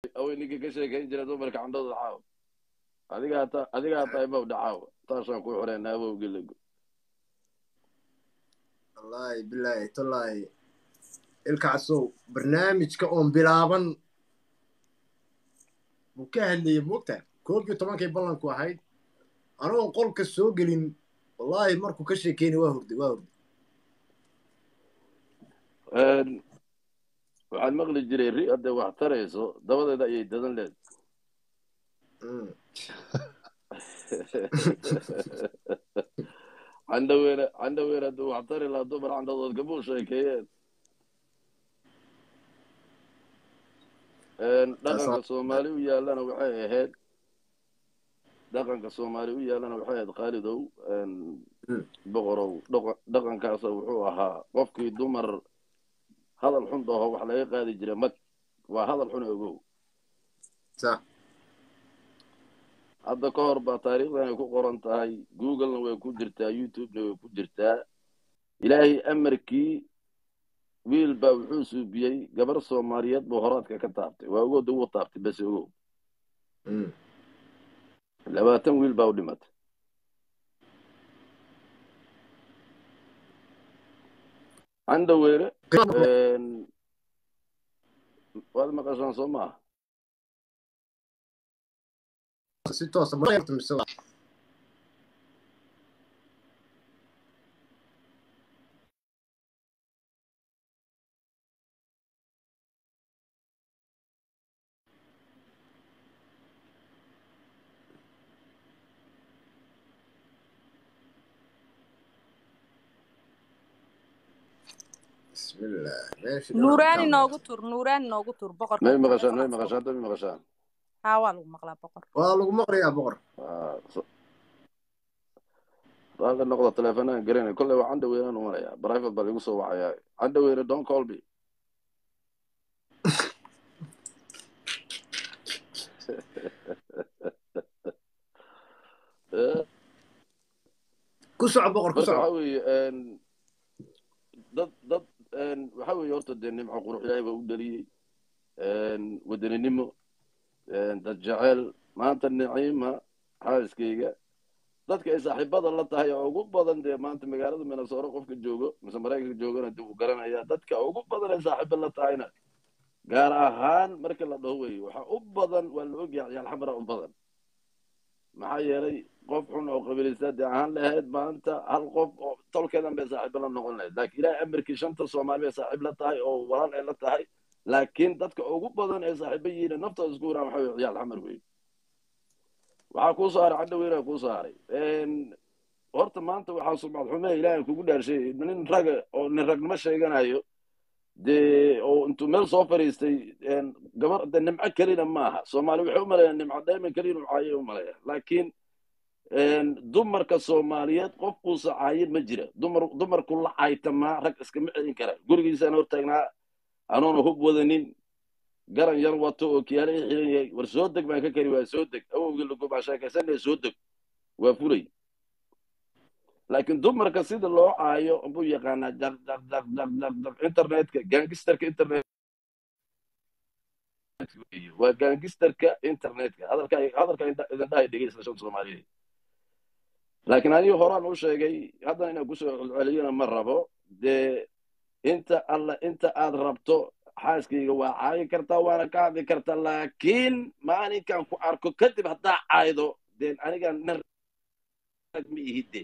awey ninka ka sheekayn jira dumarka candhada caaw adigaa ta adigaa tahay bow dhacaaw taasaan ku xoreynaa abow geligo wallaahi bilaahi tallaahi ilkaasow barnaamijka oon bilaaban buu ka hadlayay moogta koob iyo tobankay ballanku ahayd anoon qolka soo gelin wallaahi markuu ka sheekeynay waa hurday waa hurday waxaad maqli jiray ri hadday wax tarayso dabadeeda ayay dadan leed Mm. candhaweene candhaweene hadduu wax tari lahaa dumar candhadood kamuu sheekeeyeen dhaqanka soomaali u yaallana waxay ahayd dhaqanka soomaali u yaallana waxay ahayd khaalidow boqorow dhaqa- dhaqankaasa wuxuu ahaa qofkii dumar hadal xun dhaho wax laga qaadi jira mag waa hadal xun ogow sax hadda ka hor baa taariikhdan ay ku qoran tahay googlena way ku jirtaa youtubena way ku jirtaa ilaahay amarkii wiil baa wuxuu suubiyey gabar soomaaliyeed buu horaadka ka taabtay waa ogooda wuu taabtay base ogow Mm. labaatan wiil baa u dhimatay candhaweere waad maqashaan soo maaha si toosa ma mise waa bismillah meesha nuuraani noogu tur nuuraani noogu tur boqorka may maqashaan may maqashaan hadda may maqashaan haa waa lagu maqlaa boqor waa lagu maqlayaa boqor Waa so- raalli noqda teleefanaan garanay kolley waa candhaweynaan umanayaa private baa ligu soo wacayaa candhaweyne don't call me Eh, ku soco boqor ku marka soco waxa weeye een, dad dad een, waxa weeye horta dee nimco qurux ilaahay baa u dhaliyey een, wadaninimo een, dad jecel maanta niciima xaaskayga dadka ay saaxiibada la tahay oo ugu badan dee maanta magaalada minnesota qofka joogo mise maraykanka joogana dib uu garanaya dadka ugu badan ay saaxiiba la tahayna gaar ahaan marka la dhaho wey waxa u badan waa la ogyahay ciyaal xamara u badan maxaa yeelay qof xun oo qabiilistaad ahaan lahayd maanta hal qof oo tolkeedan bay saaxiibo la noqon lahayd laakiin ilaahay amarkii shanta soomaali bay saaxiib la tahay oo walaal ay la tahay laakiin dadka ugu badan ee saaxiibo yihiin naftooda isku waraan waxa wey ciyaal xamar wey waxaa kuu saaray cadhaweyna kuu saaray horta maanta waxaa sumcad xume ilaahay kugu dhaarshay nin raga oo nin ragnimo sheeganayo dee oo intuu meel soo fadhiistay gabar de nimco kelina maaha soomaali waxay u maleeyaan nimco dayman kelina u caayay u maleeya laakiin dumarka soomaaliyeed qof uusa caayin ma jira dumar dumarku la caytamaa rag iskama celin kara gurigiisaan hortaagnaa anoona hub wadanin garan yar wato oo kiyaale i xiran yahay war soo deg baan ka kari waa soo deg awowgii lagubaa sheekaysanaya soo deg waa fulay laakiin dumarka sida loo caayo buu yaqaanaa jaq jaq jaq jaq jaq jaq internetka gangisterka internet waa gangisterka internetka hadalka hadalka idin dhahay dhegeysta shanta soomaaliyeed laakiin aniga horaan u sheegay haddana inaan kusoo celceliyana ma rabo dee inta alla inta aad rabto xaaskayga waa caayi kartaa waana ka hadli kartaa laakiin maalinkan ku arko kadib haddaa caaydo deen aniga nin rag ma ihide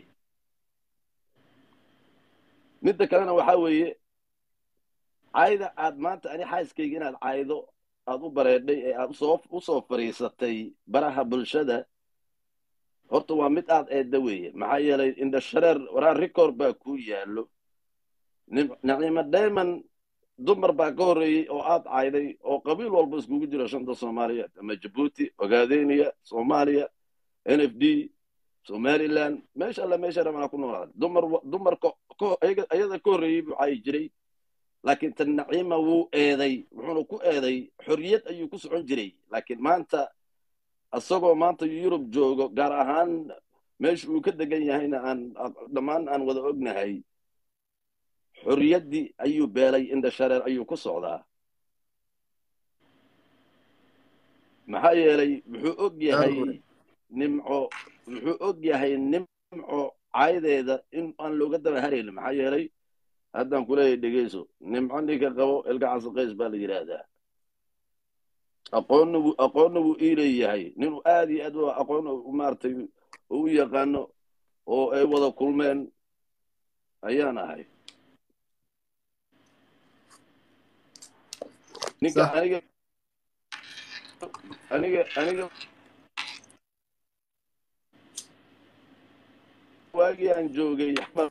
midda kalena waxaa weeye caayda aad maanta ani xaaskayga inaad caaydo aad u bareedhay ee aad usoo usoo fadhiisatay baraha bulshada horta waa mid aad eedda weeye maxaa yeelay indhashareer waraa record baa ku yaallo nacimo dayman dumar baa ka horreeyey oo aad cayday oo qabiil walba iskugu jiro shanta soomaaliyeed ama jabuuti ogaadeniya soomaaliya n f d somaliland meesha alla meesha rabana ku noolaada dumar dumarka ayada ka horreeyey buu caayi jiray laakiin tan naciima wuu eeday wuxuuna ku eeday xorriyad ayuu ku socon jiray laakiin maanta isagoo maanta yurub joogo gaar ahaan meesha uu ka degan yahayna aan dhammaan aan wada ognahay xorriyaddii ayuu beelay indha shareer ayuu ku socdaa maxaa yeelay wuxuu og yahay Daruuri. nimco wuxuu og yahay nimco caydeeda in aan looga daba haraynin maxaa yeelay haddaan kuleeyahay dhegeyso nimco ninka qabo ilka casaqays baa la yidhaahdaa aqoonna wuu aqoonna wuu ii leeyahay ninuu aad iyo aad u aqoon u maaragtay oo u yaqaano oo ay wada kulmeen ayaan ahay ninka Sax. aniga aniga aniga waagii aan joogay xamar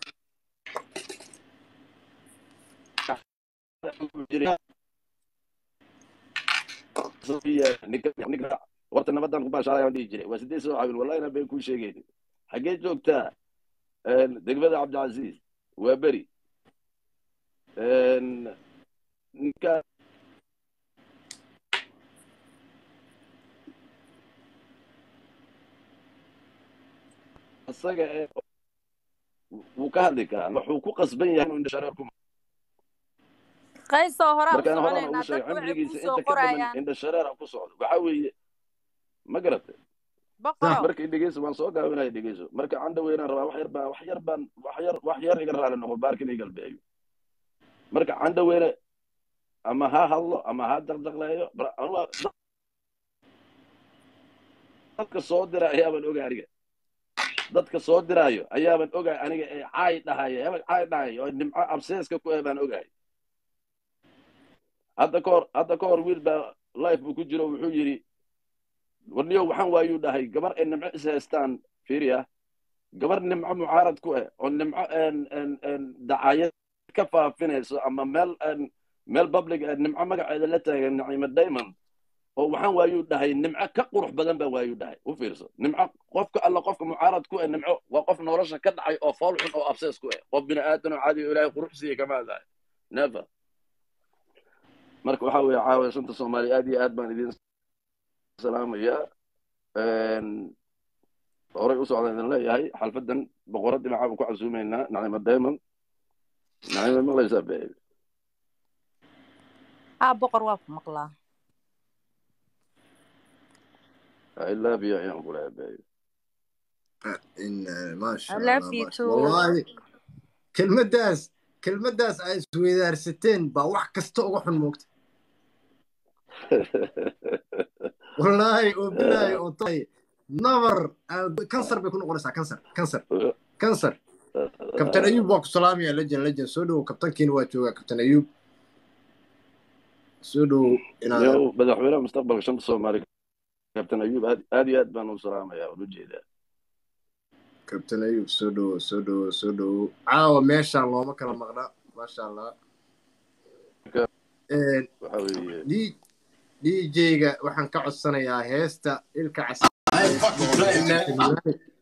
ninka ninka horta nabadan ku baashaalay aan dhihi jiray waa sideed soo caawin wallahi inaan been kuu sheegaynin xaggee joogtaa degmada cabdicasiis waa beri ninka isaga ee wuu ka hadli karaa wuxuu ku qasban yahay inuu indhashareer ku qaysoo horaa u markaan horaan ugu soconaynaa sheegay dadku waxay kuu cimrigiisa soo inta ka dhiman qorayaan indhashareer ha ku socdo waxaa weeye ma garatay boqoro markay dhegeyso waan soo gaabinaya dhegeyso marka candha weynaan rabaa wax yar baan wax yar baan wax yar wax yar iga raali noqo baarkin iga galbeeyo marka candha weyne ama ha hadlo ama ha daqdaqleeyo bar- anuga dadka soo dira ayaaban oga aniga dadka soo diraayo ayaaban ogahay aniga ee caay dhahaya hebel caay dhahayo oo nimco abseeska ku eh baan ogahay hadda ka hor hadda ka hor wiil baa life buu ku jiro wuxuu yidhi warniyo waxaan waayuu dhahay gabar ay nimco is haystaan fiiriya gabar nimco mucaarad ku ah oo nimco en- en- en dacayad ka faafinayso ama meel en- meel public ah nimco magaceeda la taagan naciima diamond oo waxaan waayuu dhahay nimco ka qurux badan baa waayuu dhahay u fiirso nimco qofka alla qofka mucaarad ku ah nimco waa qof nolosha ka dhacay oo fool xun oo absees ku ah qof bini aadan oo caadi oo ilaahay qurux siiye kama adahay never marka waxaa weeye caawa shanta soomaali aad iyo aad baan idin salaamayaa horay u socdaan idin leeyahay xalfadan boqorad dhinaca baan ku casuumaynaa nacima diamond nacima maqlaysaa babe haa boqor waa ku maqlaa I love you ayaan ku leeyahay babe إن ما شاء I الله love you ما شاء too. والله كلمداس كلمداس ay isweydaarsateen baa wax kasta uga xun moogta wallaahi oo bilaahi oo tahay nabar kansar bay ku noqonaysaa kansar kansar kansar kabtan ayuub waa ku salaamaya lejan lejan soo dhowo kabtankiina waa joogaa kabtan ayuub soo dhowo inaad yow madaxweynaha mustaqbalka shanta soomaali kabtan ayuub aad aad iyo aad baan u salaamayaa waan u jeedaa kabtan ayuub soo dhowo soo dhowo soo dhowo caawa meeshaan looma kala maqna maasha allah waxa weeye d dj-ga waxaan ka codsanayaa heesta ilka cas